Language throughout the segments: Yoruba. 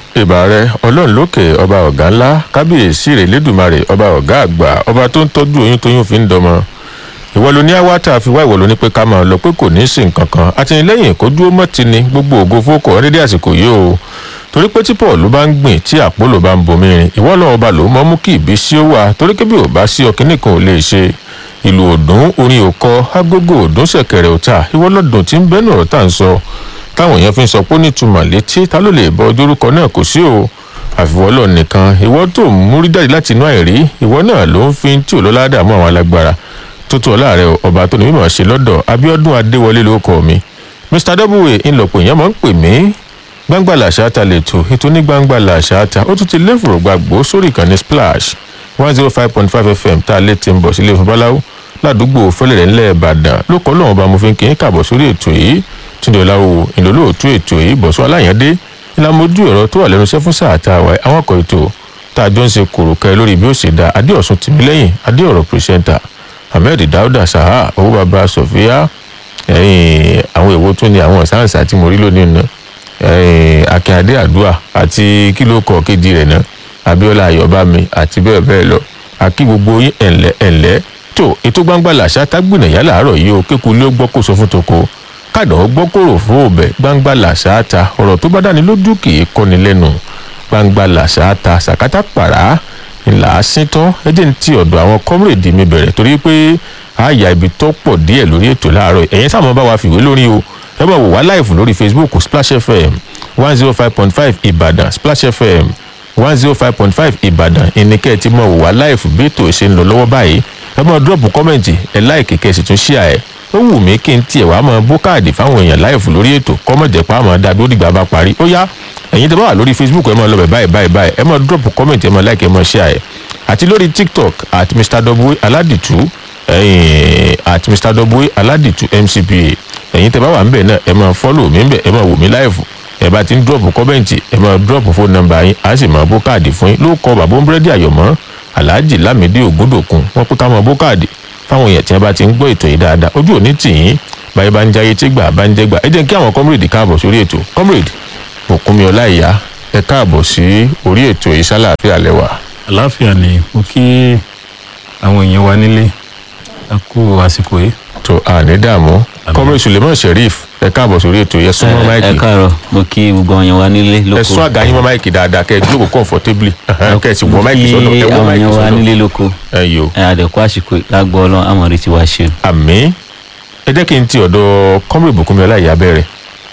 ìbà rẹ ọlọ́run lókè ọba ọ̀gá ńlá kábíyèsí rẹ̀ lẹ́dùnmarè ọba ọ̀gá àgbà ọba tó ń tọ́jú oyún tóyún fi ń dọmọ ìwọ ló ní àwátà fi wá ìwọ ló ní pé ká máa lọ pé kò ní í sí nǹkan kan àtìlẹ́yìn kó dúró mọ́ ti ni gbogbo ògo fókò ọ́ dédé àsìkò yìí o torí pé tí paul bá ń gbìn tí àpólò bá ń bomi rin ìwọ lọ́wọ́ ọba ló mọ́ mú kí ìbísí ó wà torí kébí ò bá sí ọkìnrin kan ò lè ṣe ìlú òdùn orin òkọ agogo òdùn ṣẹ̀kẹ̀rẹ̀ òta ìwọ lọ́dún tí ń bẹ́nu ọ̀rọ̀ tá à ń sọ táwọn èèyàn fi ń sọ pé ó ní ìtumọ̀ létí ta ló lè bọ ojúrúkọ náà kò sí o àfiwọ́lọ̀ nìkan ìwọ tó ń múrí jáde láti inú àìrí ìwọ náà ló ń fi tí ò lọ́lá dààmú àwọn alágbára tuntun ọ̀la rẹ ọba tó ní mímọ̀ ṣe lọ́dọ̀ abiodun adéwọlé ló kọ́ mi mr w ńlọpọ̀ èèyàn máa ń pè mí gbangba làṣáta lẹ́tọ̀ ètò ní gbangba làṣáta ó tún ti léfòrò gbàgbó sórí ìkànnì splash one zero five point five fm tá a lè ti ń bọ̀ sílé fún báláwo ládùúgbò fẹlẹ̀rẹ̀ ńlẹ̀ ìbàdàn ló kọ́ lọ́wọ́ bá mo fi ń kí n kàbọ̀ sórí ètò yìí túndé ọláwo ìlólóòtú ètò yìí bọ̀sọ́ aláyàndé ìlàmójú ẹ̀rọ tó wà lẹ́nu iṣẹ́ fún sáà tá a wà àwọn ọkọ̀ ètò tá a jọ ń ṣe kòròkẹ́ lórí bí ó ṣe da adéọ̀sùn tìmílẹ́yìn adéọ̀rọ̀ pírẹsẹ́ńtà ahmed dauda saha owó baba sofia ẹ̀yìn àwọn èwo tún ni àwọn sáǹsà tí mo rí lónìí náà ẹ̀yìn akínyàdé àdúà àti kílókọ̀ kejì rẹ̀ náà abiola ayọ̀bámi àti bẹ́ẹ̀ bẹ́ẹ̀ lọ akí gbogbo yín ẹ̀ǹlẹ́ ẹ̀ǹlẹ́ tó ètò gbangba làṣà tágbìnà yá làárọ̀ yìí o kéku ló gbọ́ kó sọ fún toko kádàn ó gbọ́ kóró fún òbẹ̀ gbangba làṣà ta ọ̀rọ̀ tó bá dáni lójú kì í kọ́ni lẹ́nu gbangba làṣà ta sàkátà pàrà ńlá síntán ẹjẹ ń ti ọ̀dọ̀ àwọn kọ́mírèdì mi bẹ̀rẹ̀ torí pé àyà ibi tó pọ̀ díẹ̀ lórí ètò láàárọ̀ ẹ̀yẹn sáwọn bá wa fìwé lórí o ẹ bá wò wá láìfù lórí facebook splash fm one zero five point five ìbàdàn splash fm one zero five point five ìbàdàn ìníkẹ́ tí mo wò wá láìfù bí ètò ìṣe ń lọ lọ́wọ́ báyìí ẹ máa dúrọ̀pù kọ́mẹ̀ntì ẹ láìkì kẹ́sì tún ṣíà ẹ̀ ó wù mí kí n tiẹ̀ wá máa bó káàdì fáwọn èèyàn láìfù lórí ètò kọ́mọ̀jẹ̀pá àmọ́ dábí ó dìgbà bá parí ó yá ẹ̀yin tẹ́ bá wà lórí facebook ẹ máa lọ bẹ̀ báyìí báyìí báyìí ẹ máa drop comment ẹ máa like ẹ máa share ẹ àti lórí tiktok at mr w aladitu ẹ̀yin at mr w aladitu mcpa ẹ̀yin tẹ́ bá wà ńbẹ̀ náà ẹ máa follow mi ńbẹ̀ ẹ máa wò mí live ẹ bá ti ń drop comment ẹ máa drop phone number yín á sì máa bó káàdì fún yín ló kọ bàbá búrẹ́dì àyọ̀mọ́ alhaji lamidi ògúndòkun wọn pé ká máa bó káàdì fáwọn èèyàn tí wọn bá ti ń gbọ́ ètò yìí dáadáa ojú òní tì yín báyìí bá ń jayé tí gbà bá ń jẹ́ gbà ẹ jẹ́ kí àwọn comrade káàbọ̀ sórí ètò comrade òkúnmi ọláìyá ẹ káàbọ̀ sí orí ètò ìsálàáfíà lẹ́wà. àláfíà ni mo kí àwọn èèyàn wa nílé a kú àsìkò yìí. tó àní dààmú comrade suleiman sheriff ẹ káàbọ̀ sórí ètò yẹ súnmọ́ ẹ máìkì káàárọ̀ mo kí gbogbo ọyàn wa nílé ẹ lóko sún àga yín mọ́ máìkì dáadáa kẹ́ ẹ jókòó comfortably kẹ́ ẹ sì wọ mo máìkì kí sọ́dọ̀ ẹ wọ àwọn máìkì ọyàn wa sọ́dọ̀ nílé lóko ẹ yòó ẹ àdẹ̀kú àsìkò lágbó ọlọ́run àmọ̀rí ti wá ṣe. àmì ẹ jẹ́ kí n ti ọ̀dọ̀ comrade bùkúnmi ọláìyá bẹ̀rẹ̀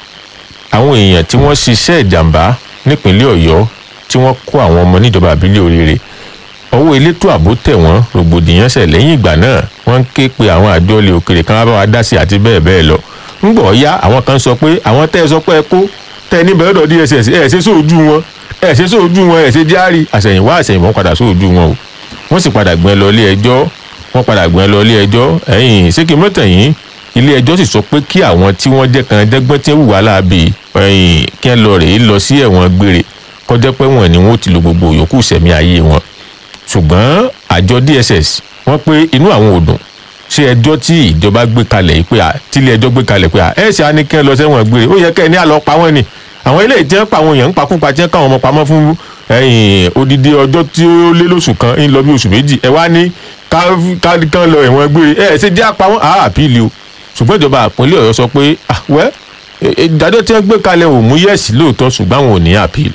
àwọn èèyàn tí wọ́n ṣiṣẹ́ ìjàmbá nípínlẹ̀ ọ̀yọ́ tí wọ́n kó àwọn ọmọ níjọba àbílẹ̀ oríire ọwọ́ elétò ààbò tẹ̀ wọ́n rògbòdìyàn ṣẹ̀ lẹ́yìn ìgbà náà wọ́n ń ké pe àwọn àjọ ilé òkèrè kan wá bá wa dá sí àti bẹ́ẹ̀ bẹ́ẹ̀ lọ ń gbọ́ ya àwọn kan sọ pé àwọn tẹ́ ẹ sọ pé ẹ kó tẹ́ ẹ ní bẹ́ẹ̀ lọ́dọ̀ dss ẹ ṣe sóòjú wọn ẹ ṣe sóòjú wọn ẹ ṣe járí àṣẹ̀yìnwá àṣẹ̀yìnbọn padà sóòjú wọn o wọ́n sì padà gbẹ́ lọ ilé ẹjọ́ wọ́n padà gbẹ́ lọ ilé ẹjọ́ ẹ̀yìn ṣé kí n mọ́tàn yín ilé ẹjọ́ sì sọ pé kí àwọn tí wọ́n jẹ́ kan dẹ́gbọ́n tí ń wùwá láàbì ẹ̀yìn kí wọ́n lọ rèé lọ sí ẹ̀wọ̀n gbére kọjá pé wọ́n ni wọ́n ti lo gbogbo yòókù sẹ̀mí ayé wọn ṣùgbọ́n àjọ dss wọ́n pé inú àwọn ò dùn ṣé ẹjọ́ tí ìjọba gbé kalẹ̀ yìí pé à tílé ẹjọ́ gbé kalẹ̀ pé à ẹ̀ ṣe á ní kẹ́ ẹ lọ sẹ́wọ̀n gbére ó yẹ kẹ́ ẹ ní àlọ́ pa wọ́n ni àwọn ilé ìjẹ́ pa àwọn èèyàn ń pakúpa tí wọ́n káwọn ọmọ pamọ́ fún ẹ̀yìn odidi ọjọ́ tí ó lé lóṣù kan ń lọ bí oṣù méjì ẹ wá ní ká ká kán lọ ẹ̀wọ̀n gbére ẹ̀ ṣe jẹ́ apá wọn àá àpìlì o ṣùgbọ́n ìjọba àpínlẹ̀ ọ̀yọ́ sọ pé ah wẹ́ ìdájọ́ tí wọ́n gbé kalẹ̀ ò mú yẹ̀sì lóòótọ́ ṣùgbọ́n àwọn ò ní àpìlì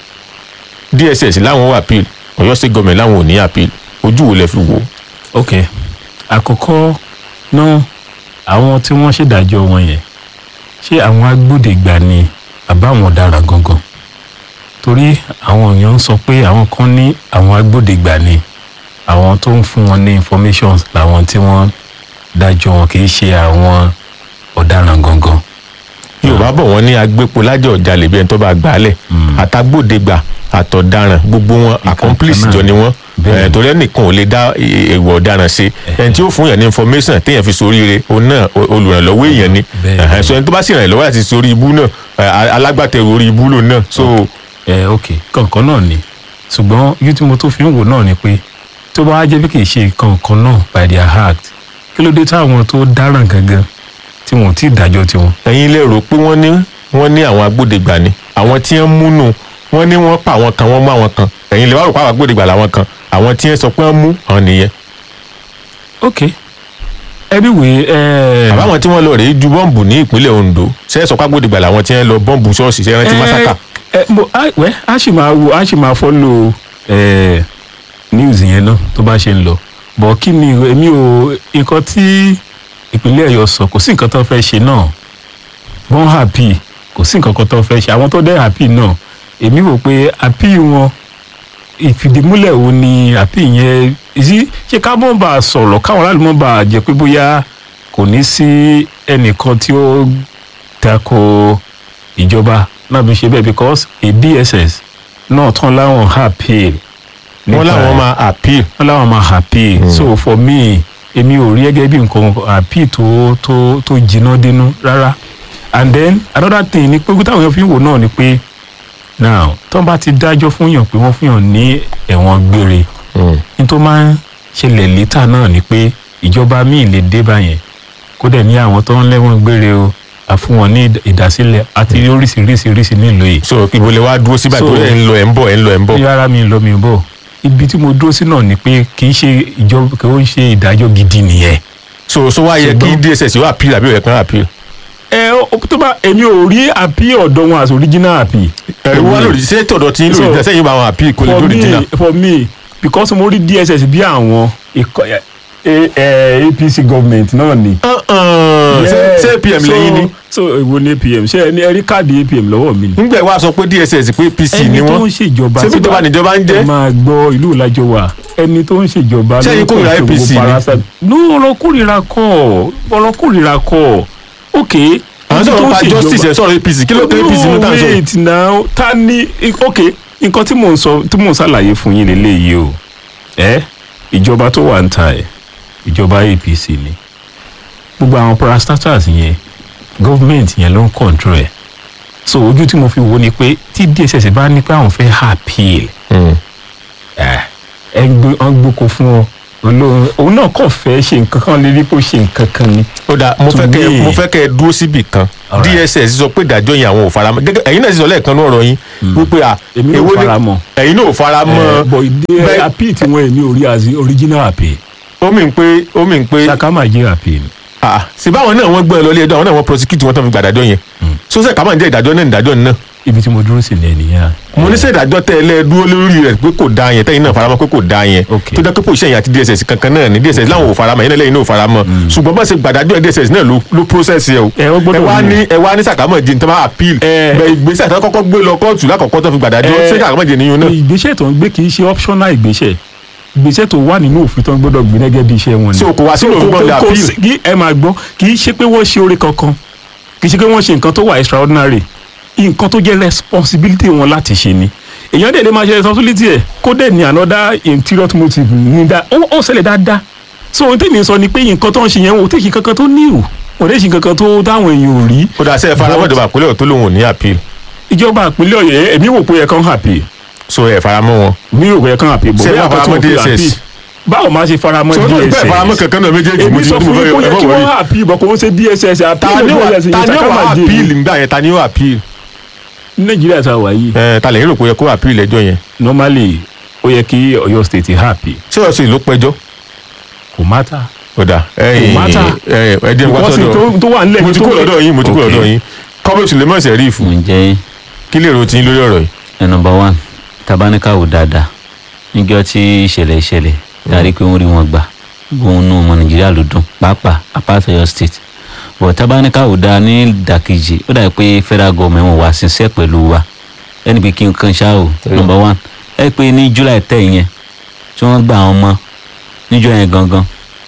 dss láwọn wà appeal ọ̀yọ́ state government láwọn ò ní appeal ojú wo lẹ fi wò. ok àkọ́kọ́ náà àwọn tí wọ́n ṣèdájọ́ wọn yẹn ṣé àwọn agbódegbà ni àbá àwọn ọ̀daràn gangan torí àwọn èèyàn ń sọ pé àwọn kan ní àwọn agbódegbà ni àwọn tó ń fún wọn ní information làwọn tí wọ́n dájọ́ wọn kì í ṣe àwọn ọ̀daràn gangan. yorùbá bọ̀ wọ́n ní agbépo lájọ ọ̀jalè bí ẹni tó bá gbà á lẹ̀ àtàgbòdegbà àtọ̀daràn gbogbo wọn accomplice náà. jọ ni wọ́n Bẹ́ẹ̀ni. Eh, torí ẹnìkan ò lè dá èèwọ̀ ọ̀daràn ṣe ẹni tí ó fún yàn ní information téèyàn fi soríire òun náà o- olùrànlọ́wọ́ èèyàn ni Bẹ́ẹ̀ni. Eh, so ẹni tó bá sì ràn lọ́wọ́ àti sórí ibú náà eh, alágbàtẹ̀rù orí ibú lòun náà so ẹ ok kankan náà ni ṣùgbọ́n ojú tí mo tó fi ń wò náà ni pé tó bá wá jẹ́ bí kì í ṣe kankan náà by their act kí ló dé táwọn tó dáràn gangan tí wọn ò tí ì dájọ́ tiwọn. ẹ̀yin lè rò pé wọ́n ní wọ́n ní àwọn agbódegbà ni àwọn tí wọ́n múnú wọ́n ní wọ́n pa àwọn kan wọ́n mú àwọn kan ẹ̀yin lè wá rò pé àwọn agbódegbà làwọn kan àwọn tí wọ́n sọ pé wọ́n mú hàn nìyẹn ok anyway ẹ àbáwọn tí wọ́n lọ rèé ju bọ́ǹbù ní ìpínlẹ̀ Ondo ṣe é sọ pé agbódegbà làwọn tí wọ́n lọ bọ́ǹbù ṣọ́ọ̀ṣì ṣe é rántí masaka ẹ ẹ mo a wẹ a sì máa wo a sì máa follow ẹ news yẹn náà tó bá ṣe ń lọ bọ̀ kí ni èmi ò nǹkan tí ìpínlẹ̀ Ọ̀yọ́ sọ kò sí nǹkan tó fẹ́ ṣe náà wọ́n happy kò sí nǹkan kan tó fẹ́ ṣe àwọn tó dẹ́ happy náà èmi wò pé happy wọn ìfìdímúlẹ̀ wo ni happy yẹn ìsí ṣé ká mọ̀ bá a sọ̀rọ̀ káwọn aráàlú mọ̀ bá a jẹ́ pé bóyá kò ní sí ẹnìkan tí ó tako ìjọba náà fi ṣe bẹ́ẹ̀ because a DSS náà tán láwọn happy wọ́n láwọn máa appeal wọ́n láwọn máa happy so for me èmi ò rí gẹ́gẹ́ bí nǹkan happy tó tó tó jiná dénú rárá and then another thing ni pé táwọn èèyàn fi ń wò náà ni pé now tó bá ti dájọ́ fún yàn pé wọ́n fún yàn ní ẹ̀wọ̀n gbére Mm. ní tó máa ń ṣẹlẹ̀ létà náà ni pé ìjọba míì lè dé báyẹn kó dẹ̀ ní àwọn tó ń lẹ́wọ̀n gbére o àfún wọn ní ìdásílẹ̀ àti oríṣiríṣiríṣi nílùú yìí so ibo lè wá dúró síbà So- tó ẹ̀ ń lọ ẹ̀ ń bọ̀ ẹ̀ ń lọ ẹ̀ ń bọ̀ bí ara mi lọ mi ò bọ̀ ibi tí mo dúró sí náà ni pé kì í ṣe ìjọba kì í ṣe ìdájọ́ gidi nìyẹn. so so wá yẹ kí Ṣùgbọ́n- DSS yóò appeal àbí ó yẹ kán appeal ẹ ó- tó bá èmi ò rí àpí ọ̀dọ̀ wọn as original àpí. ẹ̀rù wá lòdì sí tọ̀dọ̀ tí ń lòdì So- sẹ́yìn bá wọn appeal kò lè for lòdì me jìnnà for me because mo rí DSS bí àwọn ikọ̀ ẹ- ẹ- ẹ, APC government náà ni. ṣé ṣé APM lẹ́yìn ni so èwo ni APM ṣé ẹni ẹ rí káàdì APM lọ́wọ́ mi ni. nígbà wá sọ pé DSS pé PC ni ẹni tó ń wọ́n ṣèjọba ṣé bí ìjọba níjọba ń ẹ jẹ́ máa gbọ́ ìlú ìlàjọ wa ẹni tó ń ṣèjọba Ṣé ẹ̀yin ló ń kórìíra control APC gbogbo ni? parasite. no ọ̀rọ̀ kórìíra kọ́ ọ̀rọ̀ kórìíra kọ́ ok. àwọn sọ̀rọ̀ pa justice ẹ̀ sọ̀rọ̀ APC kí ló kẹ́ APC ló tàn no sọ wait now ta ni ok nǹkan tí mò ń sọ tí mò ń ṣàlàyé fún yín lélẹ́yìí o ẹ ìjọba tó wà ń ta ẹ ìjọba APC ni gbogbo àwọn parastatals yẹn gọ́fìmẹ̀ntì yẹn ló ń control ẹ̀ so ojú tí mo fi wò ni pé tí DSS bá ní pé àwọn fẹ́ appeal Mm. ẹ ẹ gbé wọn gbóko fún ọ olóhùn òun náà kàn fẹ́ ṣe nǹkan kan lè rí pé ó ṣe nǹkan kan ni. ó dáa mo To fẹ́ kẹ́ me- mo fẹ́ kẹ́ ẹ dúró síbì kan Alright. DSS sọ pé ìdájọ́ yẹn àwọn ò fara mọ́ gẹ́gẹ́ ẹ̀yin náà sì sọ lẹ́ẹ̀kan ní ọ̀rọ̀ yín wípé à èmi ò èwo ni- fara mọ́. ẹ̀yin náà ò fara mọ́ ẹ bọ̀ ìdí bẹ́ẹ̀- appeal tí wọ́n èmi ò rí as original appeal ó mì ń pé ó mì ń pé sakama jẹ́ appeal. ah sí báwọn náà wọ́n gbọ́ ẹ lọ ilé ẹjọ́ àwọn náà wọ́n prosecute wọn tó fi gba ìdájọ́ yẹn sọ́sẹ̀ ká máa ń jẹ́ ìdájọ́ náà ìdájọ́ náà ibi tí mo dúró sí ni ènìyàn. mo ní sẹ́ ìdájọ́ tẹ́ ẹ lẹ́ dúró lórí rẹ̀ pé kò dáa yẹn tẹ́yìn náà faramọ́ pé kò dáa yẹn Ok. tó jẹ́ pé pòṣẹ́ yẹn àti DSS kankan náà ni DSS láwọn ò faramọ́ yẹn náà lẹ́yìn náà ò faramọ́ ṣùgbọ́n bá ṣe gbàdájọ́ DSS náà ló ló process yẹ o Ẹ, ó gbọ́dọ̀ ẹ wá ní. ní ẹ wá ní sàkámọ̀ jẹ́ nítorí appeal Ẹ. bẹ ìgbésẹ̀ tó kọ́kọ́ gbé lọ kóòtù lákọ̀ọ́kọ́ tó fi gbàdájọ́ Ẹ. ṣé sàkámọ̀ jẹ́ níyun náà ìgbésẹ̀ tó ń gbé kì í ṣe optional ìgbésẹ̀ ìgbésẹ̀ tó wà nínú òfin tó ń gbọ́dọ̀ gbé gẹ́gẹ́ bí iṣẹ́ wọn ni. So, kò wá sínú So, òfin kò- gbọ́dọ̀ kò appeal. sí- kí ẹ máa gbọ́ kì í ṣe pé wọ́n ṣe oore kankan kì í ṣe pé wọ́n ṣe nǹkan tó wà extraordinary nǹkan tó jẹ́ responsibility wọn láti ṣe ni èèyàn dẹ̀ lè máa ṣe responsibility ẹ̀ kó dẹ̀ ní another interior motive ní dá ó ó ṣẹlẹ̀ dáadáa so ohun tèmi sọ ni pé nǹkan tó ń ṣe yẹn wò ó tèṣì kankan tó ní ìwò wọ́n tèṣì kankan tó dáwọn èèyàn ò rí kó dà sẹ́ ẹ faramọ́ ìjọba àpilẹ̀ tó lóun ò ní appeal ìjọba ìpínlẹ̀ ọ̀yọ́ èmi wò pé ẹ kàn happy so ẹ faramọ́ wọn mi ò yẹ kán àpè bò Ṣé bí wọ́n àwọn tó faramọ́ ń fi DSS? àpè báwo máa ṣe faramọ́ so ó tó DSS ìpẹ́ faramọ́ kankan náà méjèèjì mo èmi ti sọ fún yín kó ẹ yẹ bọ̀ kí wọ̀nyí. wọ́n àpè bọ̀ kó wọ́n ṣe DSS ta ni ó wà àpè ta ni ó wà appeal nígbà yẹn ta ni ó appeal nàìjíríà tá a wà yìí ẹ ta lẹ́yìn rò pé ó yẹ kó appeal ẹjọ́ yẹn normally ó yẹ kí Ọ̀yọ́ state happy ṣé ọ̀sẹ̀ ló pẹjọ́ kò mátà ó dà ẹ̀yìn matter. ẹ ẹ dín wá Because sọ́dọ̀ tó- tó wà nílẹ̀ mo yìí ti tó kúrò pé- lọ́dọ̀ yín mo ti kúrò Okay. lọ́dọ̀ yín kọ́bí Suleiman Sherifu ǹjẹ́ kí lè ro tiyín lórí ọ̀rọ̀ yìí. ẹ nọmba one tabaníkà wò dáadáa níjọ́ tí ìṣẹ̀lẹ̀ ìṣẹ̀lẹ̀ dárí pé wọ́n rí wọn gbà òun nù ọmọ nàìjíríà ló dùn pàápàá apart Ọ̀yọ́ state but tabaníkà wò dáa ní ìdàkejì ó dàbí pé federal government wọn wà síṣẹ́ pẹ̀lú wa ẹni pé kí n kan ṣá o nọmba one ẹ pé ní july ten yẹn tí wọ́n gba àwọn ọmọ níjọ́ yẹn gangan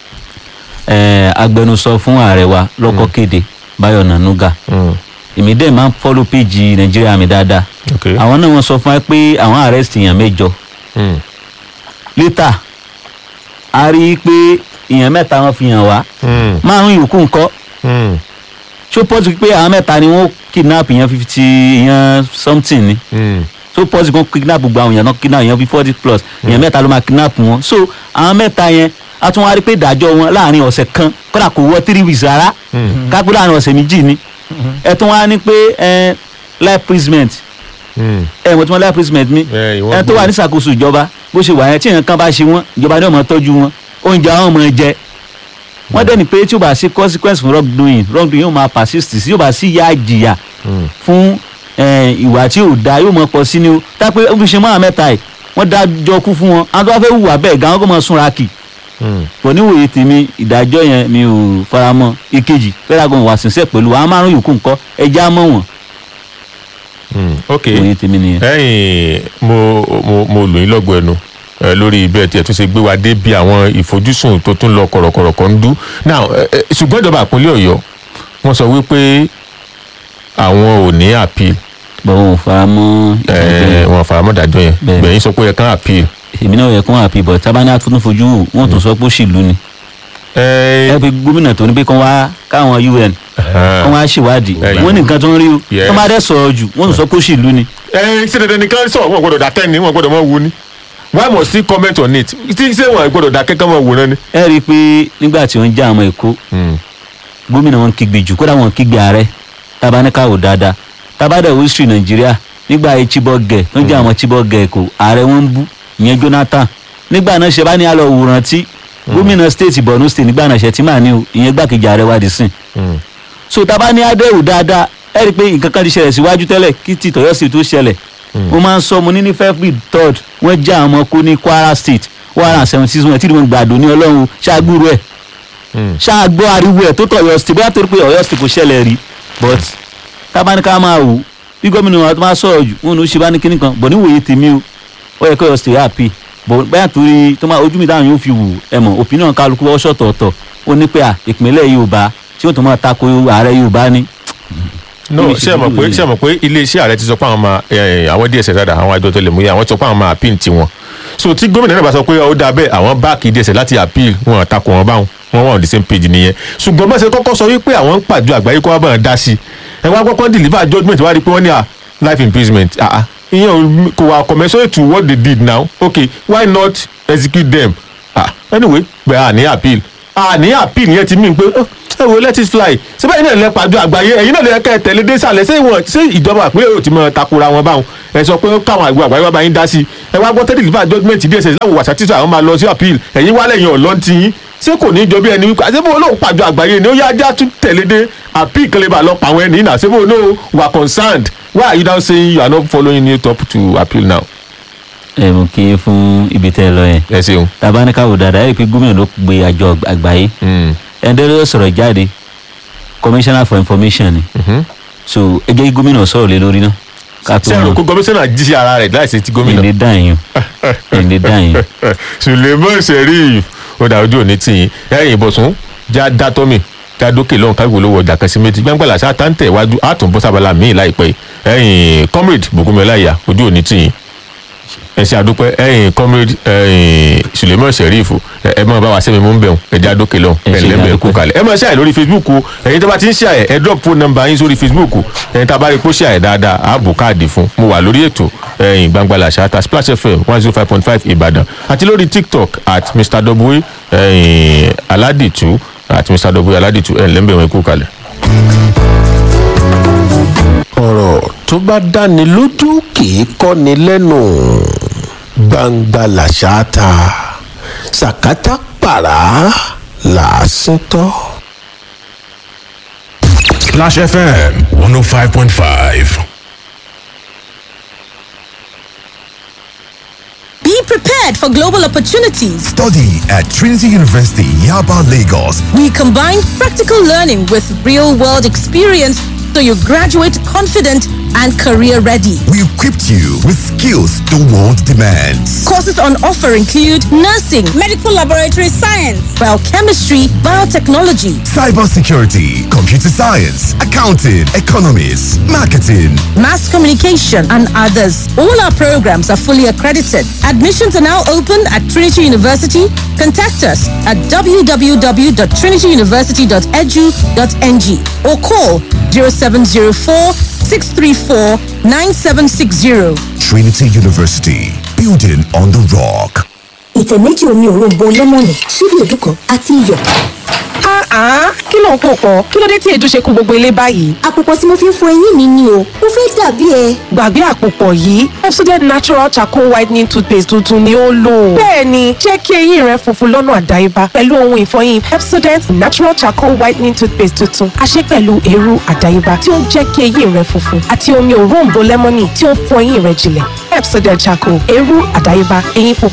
ẹ agbẹnusọ fún ààrẹ wa lọ́kọ́ kéde Báyọ̀ Nànúgà èmi dẹ̀ máa ń follow page nàìjíríà mi dáadáa ok àwọn náà wọ́n sọ fún wa pé àwọn arrest èèyàn mẹ́jọ Mm. later a rí i pé èèyàn mẹ́ta wọ́n fi hàn wá Mm. márùn yòókù ńkọ́ Mm. ṣó pọ́sì pé àwọn mẹ́ta ni wọ́n kidnap èèyàn fifty èèyàn something ni Mm. ṣó pọ́sì kan kidnap gbogbo àwọn èèyàn náà kidnap èèyàn bíi forty plus èèyàn mẹ́ta ló máa kidnap wọn so àwọn mẹ́ta yẹn a tún wá rí i pé ìdájọ́ wọn láàrin ọ̀sẹ̀ kan kódà kò wọ three weeks rárá kápẹ́ láàrin ọ̀sẹ̀ méjì ni ẹ tún wá ní pé ẹ life imprisonment Hmm. ẹ mo ti mọ life imprisonment mi Ẹ, ìwọ ẹ tó gbọ́. wà ní ṣàkóso ìjọba bó ṣe wà yẹn tí nǹkan bá ṣe wọ́n ìjọba ní ọmọ tọ́jú wọn oúnjẹ àwọn ọmọ jẹ wọ́n dẹ́ni pé tí ó bá sí consequence fún wrong doing wrong doing yóò máa persist sí yóò bá sí ìyà ìjìyà Hmm. fún eh, ìwà tí ò dáa yóò mọ pọ̀ sí ni o tá pé ó fi ṣe mọ́ àmẹ́ta ẹ̀ wọ́n dájọ́ kú fún wọn àwọn tó bá fẹ́ hùwà bẹ́ẹ̀ gan-an kó mọ súnra kì Hmm. pọ̀ níwòye tèmi ìdájọ́ yẹn mi ò faramọ́ ìkejì fẹ́ràn wà sínsẹ́ pẹ̀lú àwọn márùn yòókù ńkọ́ ẹjẹ́ á mọ̀ wọ́n Hmm. ok ìwòye tèmi nìyẹn. ẹ̀yin mo mo mo lò yín lọ́gbọ̀ ẹnu ẹ, lórí bẹ́ẹ̀ tí ẹ tún ṣe gbé wa dé bí àwọn ìfojúsùn tó tún lọ kọ̀rọ̀kọ̀rọ̀ kan ń dú now ẹ, ẹ, ṣùgbọ́n ìjọba ìpínlẹ̀ ọ̀yọ́ wọ́n sọ wípé àwọn ò ní appeal bọ́n ò faramọ́ ìdájọ́ ẹ, yẹn. wọn faramọ́ ìdájọ́ yẹn Bẹ́ẹ̀. gbẹ̀yìn sọ pé ẹ kàn appeal èmi náà yẹ kó hàn àpibọ̀ tábà ní àtúntò fojú wò wọ́n tún sọ pé ó sì lù ní. ẹ, ẹ pe gómìnà tó ní pé kán wá káwọn un kán wá ṣèwádìí Ẹ̀yìn. wọ́n ní nǹkan tó ń rí o Yes. kán bá dẹ̀ sọ̀rọ̀ jù wọ́n tún sọ pé ó sì lù ní. ẹ ṣe dandan nìkan sọ wọn gbọ́dọ̀ dákẹ́ ni wọn gbọ́dọ̀ mọ wo ni why must he comment on it tí ṣé wọn gbọ́dọ̀ dákẹ́ kán mọ wò náà ni. ẹ rí i pé nígbà tí wọ́n ń já àwọn èkó Hmm. gómìnà wọn kígbe jù kódà wọn kígbe ààrẹ tábà ní káwò dáadáa tábà dẹ̀ history nàìjíríà nígbà ayé chibok gẹ̀ tó ń jẹ́ àwọn chibok gẹ̀ èkó ààrẹ wọn ń bú ìyẹn jonathan nígbà náà ṣe bá ní àlọ́ òwúrọ̀ tí gómìnà state borno state nígbà náà ṣe tí màá ní o ìyẹn gbàkejì ààrẹ wa dì sìn Hmm. so taba ní adéwò dáadáa ẹ rí i pé nǹkan kan ti ṣẹlẹ̀ síwájú tẹ́lẹ̀ kí ti tọ̀yọ́ sí tó ṣẹlẹ̀ mo máa ń sọ mo ní ní february third wọ́n já àwọn ọmọ kó ní kwara state one hundred and seventy six wọn tí wọ́n gbàdùn ní ọlọ́run ṣáàgbúrú ẹ̀ Hmm. ṣáàgbọ́ ariwo ẹ̀ tó tọ̀yọ́ state bóyá torí pé ọ̀yọ́ state kò ṣẹlẹ̀ rí but tábà ní ká máa wò bí gómìnà wa tó máa sọ̀rọ̀ jù wọn ò ní ṣe bá ní kíní kan bọ̀ níwòye tèmi o ó yẹ kó ọ̀yọ́ state happy bọ̀ bóyá torí tó máa ojú mi táwọn yóò fi wù ẹ mọ̀ opinion kálukú ọ̀ṣọ̀ tọ̀ọ̀tọ̀ ó ní pé à ìpínlẹ̀ yorùbá tí ó tún máa tako ààrẹ yorùbá ni no Níbi ṣé ẹ mọ̀ ìṣèlú pé yìí. ṣé ẹ mọ̀ pé iléeṣẹ́ ààrẹ ti sọ pé àwọn máa ẹ, àwọn dss dáadáa àwọn àjọ tó lè mú yẹ àwọn ti sọ pé àwọn máa appeal tiwọn so tí gómìnà náà bá sọ pé ó dáa bẹ́ẹ̀ àwọn báàkì dss láti appeal wọn àtakò wọn báwọn wọn wà on the same page nìyẹn ṣùgbọ́n bá ṣe kọ́kọ́ sọ wípé àwọn ń pàjọ àgbáyé kó wá bá wọn dá sí ẹ wá kọ́kọ́ deliver judgement wá rí i pé wọ́n ní à life imprisonment ah ah ìyẹn ò- kò wà commensurate to what they did now okay why not execute them ah anyway bẹ́ẹ̀ à ní appeal à ní appeal yẹn ti mean pé "Oh, ẹ wo let it fly síbẹ̀ yìí náà lẹ pàjọ àgbáyé ẹ̀yin náà lè kẹ́ ẹ tẹ̀lé dé sàlẹ̀ ṣé ìwọ̀n ṣé ìjọba àpilẹ̀ yóò ti mọ takora wọn báwọn ẹ sọ pé káwọn àgbẹ̀ àgbáyé wá bá yín dá sí i ẹ wá gbọ́ tẹ́lẹ̀ deliver judgement dss láwọn wàṣà títà àwọn máa lọ sí appeal ẹ̀yin wálẹ̀ yẹn ọ̀lọ́ ti yín ṣé kò ní í jọ bí ẹni wípé àṣebó olóhùn pàjọ àgbáyé ni ó yá ajá tún tẹ̀lé dé appeal kan lè bá lọ pa àwọn ẹni náà àṣebó olóhùn wà concerned why are you now saying you are not following it up to appeal now ẹ mú kí fún ibi tẹ́ ẹ lọ yẹn ẹ ṣeun. tàbá ní káwò dáadáa ẹ rí i pé gómìnà ló gbé àjọ àgbáyé Mm. ẹni tó ló sọ̀rọ̀ jáde commissioner for information ni Mhm. so ẹ jẹ́ kí gómìnà sọ̀rọ̀ lé lórí náà ká tó ṣé ẹ̀rọ mọ̀ kó gọmíṣánná jí sí ara rẹ̀ láìsí ti gómìnà. ẹ̀ǹdẹ̀ dá yín ẹ̀ǹdẹ̀ dá yín suleiman sẹ́rí ó dà ojú òní tìyín ẹ̀yìn ìbọ̀sùn já dátọ́mì já dókè lọ́hùn kágbó lówó ọjà kan sí méjì gbàngbàlà sá táǹtẹ̀ iwájú àtúnbọ̀ sábàlá míì láìpẹ́ ẹ̀yìn comrade bùkúnmẹ́láyà ojú òní tìyín ẹ̀sìn àdúpẹ́ ẹ̀yìn comrade ẹ̀yìn suleiman sẹ́ríf ẹ ẹ máa bá wa sẹ́mi mú ń bẹ̀rùn ẹ̀já dókè lọ́hùn Ẹ ṣé, ẹ̀lẹ́mẹ̀ kú àdúpẹ́. kalẹ̀ ẹ máa ṣàyẹ̀ lórí facebook o ẹ̀yin tó bá ti ń ṣàyẹ̀ ẹ drop phone number yín sórí facebook ẹ̀yin tá a bá rí i pé ó ṣàyẹ̀ dáadáa á bù káàdì fún mo wà lórí ètò ẹ̀yin gbangbala ṣáta splash fm one zero five point five ìbàdàn àti lórí tiktok at mr w ẹ̀yin aládìtú at mr w aládìtú ẹ̀ lẹ́mbẹ̀ wọn kú kalẹ̀. ọ̀rọ̀ tó bá dáni lójú kì í kọ́ni lẹ́nu gbangba làṣà ta sàkátà pàrà làásìn tọ́. Splash FM 105.5. Be prepared for global opportunities. Study at Trinity University, Yaba, Lagos. We combine practical learning with real world experience so you graduate confident and career ready. We equipped you with skills the world demands. Courses on offer include nursing, medical laboratory science, biochemistry, biotechnology, Cybersecurity, computer science, accounting, economics, marketing. mass communication, and others. All our programs are fully accredited. Admissions are now open at Trinity University. Contact us at www.trinityuniversity.edu.ng or call 0704 634 9760. Trinity University, building on the rock. ìtẹ̀ méjì omi òróǹbó lẹ́mọ̀nì ṣíbí èédú kan àti iyọ̀. Ah, kí ló ń pò pọ̀? Kí ló dé tí èdè ṣe kú gbogbo ilé báyìí? àpòpọ̀ tí mo fi ń fọ eyín mi ni o mo fẹ́ dàbí ẹ. Gbàgbé àpòpọ̀ yìí, Pepsodent Natural Charcoal Whitening Toothpaste tuntun ni ó lò. Bẹ́ẹ̀ni, jẹ́ kí eyín rẹ funfun lọ́nà àdáyébá pẹ̀lú ohun ìfọyín Pepsodent Natural Charcoal Whitening Toothpaste tuntun. A ṣe pẹ̀lú eérú àdáyébá tí ó ń jẹ́ kí eyín rẹ funfun àti omi òróǹbó lẹ́mọ́nì tí ó ń fọ eyín rẹ jinlẹ̀. Pepsodent Charcoal, eérú àdáyébá, eyín funfun